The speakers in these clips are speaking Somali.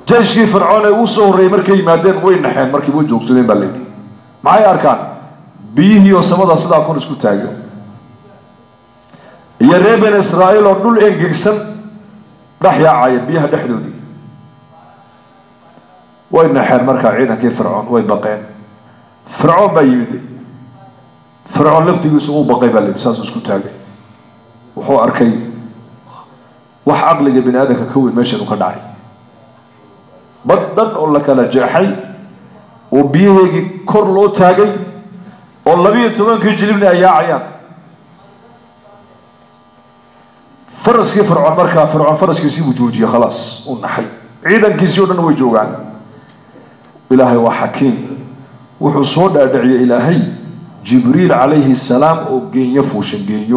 jeyshkii fircoon ee uu soo horreeyey markay yimaadeen way naxeen markii way joogsadeen baa layidhi maxay arkaan biyihii oo samada sidaa kor isku taago iyo reer bani israa'iil oo dhul engegsan dhex yaacaya biyaha dhexdoodii way naxeen markaa ciidankii fircoon way baqeen fircoon baa yimid fircoon laftigiisu uu baqay baa layidhi saasuu isku taagay wuxuu arkay wax caqliga bini aadamka ka weyn meeshan uu ka dhacay bad dhan oo la kala jeexay oo biyaheegii kor loo taagay oo labiyo tobankii jilibna ay yaacayaan faraskii fircoon markaa fircoon faraskiisii buu joojiyey khalaas uu naxay ciidankiisii o dhan way joogaan ilaahay waa xakiim wuxuu soo dhaadhiciyey ilaahay jibriil calayhi salaam oo geenyo fuushan geenyo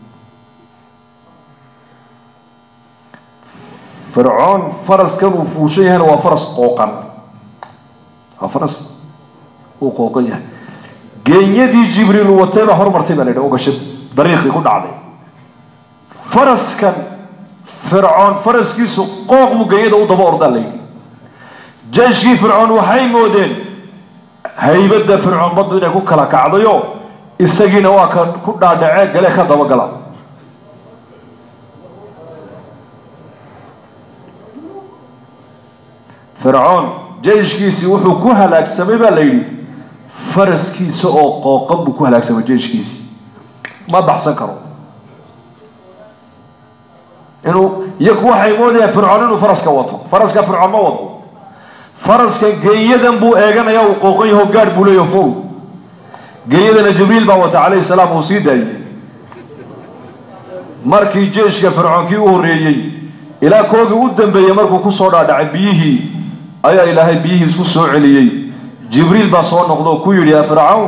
fircoon faraskan uu fuushan yahayna waa faras qooqan waa faras uu qooqan yahay geenyadii jibriil uu watay baa hormartay baa la yidhi oo gashay dariiqii ku dhacday faraskan fircoon faraskiisu qooq buu geenyada u daba ordaa la yidhi jeyshkii fircoon waxay moodeen haybadda fircoon baddu inay ku kala kacdayo isagiina waa ka ku dhaadhacee galee ka dabagala fircoon jeyshkiisii wuxuu ku halaagsamay baa la yidhi faraskiisa oo qooqan buu ku halaagsamay jeyshkiisii ma baxsan karo inuu iyaku waxay moodayaan fircoon inuu faraska wato faraska fircoon ma wado faraska geenyadan buu eeganaya uu qooqan yaho gaadh buu leeyaho fow geenyadana jibriil baa wata calayhi salaam uu sii daayey markii jeyshka fircoonkii u horreeyey ilaa koogii u dambeeyey markuu ku soo dhaadhacay biyihii ayaa ilaahay biyihii isku soo celiyey jibriil baa soo noqda oo ku yidhi yaa fircawn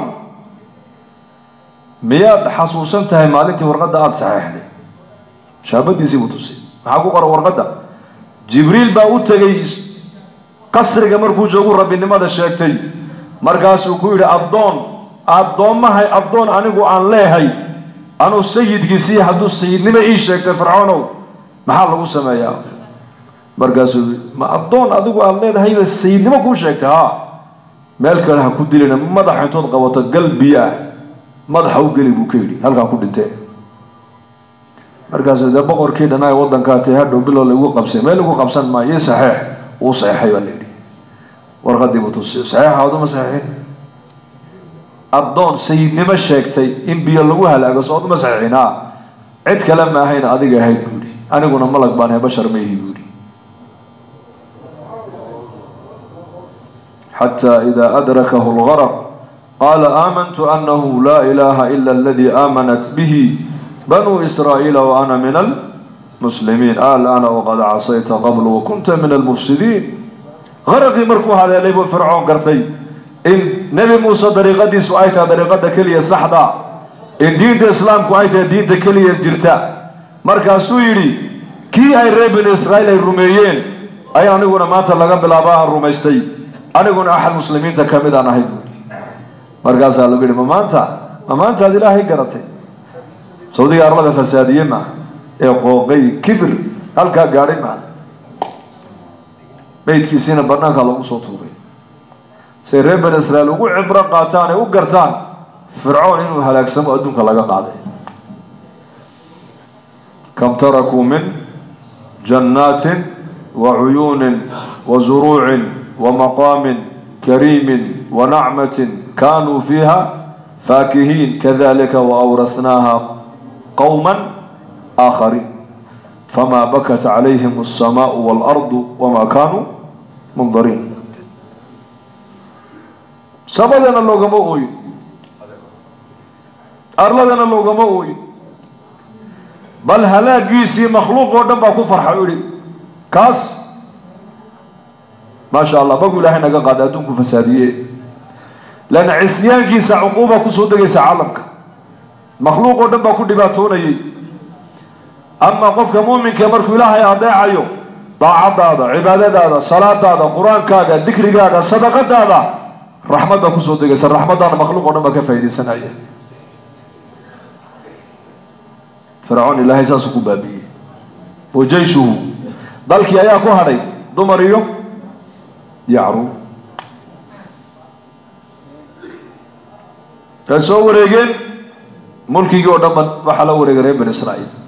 miyaad xasuusan tahay maalintii warqadda aada saxeexday shaabadiisii buu tusay maxaa ku qoran warqadda jibriil baa u tegey qasriga markuu joogu rabbinimada sheegtay markaasuu ku yidhi addoon addoommahay addoon anigu aan leehay anuu sayidkiisii hadduu sayidnimo ii sheegtay fircoonow maxaa lagu sameeyaa markaasuu ma addoon adigu aada leedahayba sayidnimo kuu sheegtay haa meel kale ha ku dilina madaxa intood qabato gal biyo ah madaxa u geli buu ka yidhi halkaa ku dhintee markaasuu dee boqorkii dhanaa waddankaa tee hadhow bilow lagu qabsay meel lagu qabsan maayo ii saxeex uu saxeexay baa layidhi warqadii buu tusiyo saxeexa aduma saxeexin addoon sayidnimo sheegtay in biyo lagu halaago soo aduma saxeexin haa cid kale ma ahayn adiga ahayd buu yidhi aniguna malag baan ahay bashar ma ihi buu yidhi حتى إذا أدركه الغرق قال آمنت أنه لا إله إلا الذي آمنت به بنو إسرائيل وأنا من المسلمين آل أنا وقد عصيت قبل وكنت من المفسدين غرقي مركو هذا ليبو فرعون قرتي إن نبي موسى طريقتي سؤايتها طريقة كلية صحدا إن دين الإسلام كويتها دين كلية جرتا مركا سويري كي أي ريب إسرائيل الروميين أي أنا أقول ما تلقى بلاباها الروميستي aniguna axad muslimiinta ka mid aan ahay buui markaasaa lagu yihi ma maanta ma maanta ad ilaahay garatay sawdiga arlada fasaadiye maaha ee qooqay kibir halkaa gaadhay maaha meydkiisiina banaanka loogu soo tuuray say reer bani israiil ugu cibro qaataan ay u gartaan fircoon inuu halaagsamo adduunka laga qaaday kam tarakuu min jannaatin wa cuyuunin wa zuruucin ومقام كريم ونعمة كانوا فيها فاكهين كذلك وأورثناها قوما آخرين فما بكت عليهم السماء والأرض وما كانوا منظرين سبدنا اللوغم أوي أرلدنا اللوغم أوي بل هلاقيسي مخلوق ودنبا كفر حولي كاس ما شاء الله بقول لها نجا قاعد أدونك فسادية لأن عصيان كيسا عقوبة كسودة كيسا عالمك مخلوق ودنبا كل دباتوني أما قفك مؤمن كمرك إلهي أضيع أيو طاعة هذا عبادة هذا صلاة هذا قرآن كذا ذكر هذا صدقة هذا رحمة كسودة كيسا رحمة هذا مخلوق ودنبا كفايدي سنعيه فرعون إلهي ساسكو بابي وجيشه ذلك يا كهري دمريو yacruub waxay soo wareegeen mulkigii oo dhan ba waxaa la wareegay reer bani israa'iil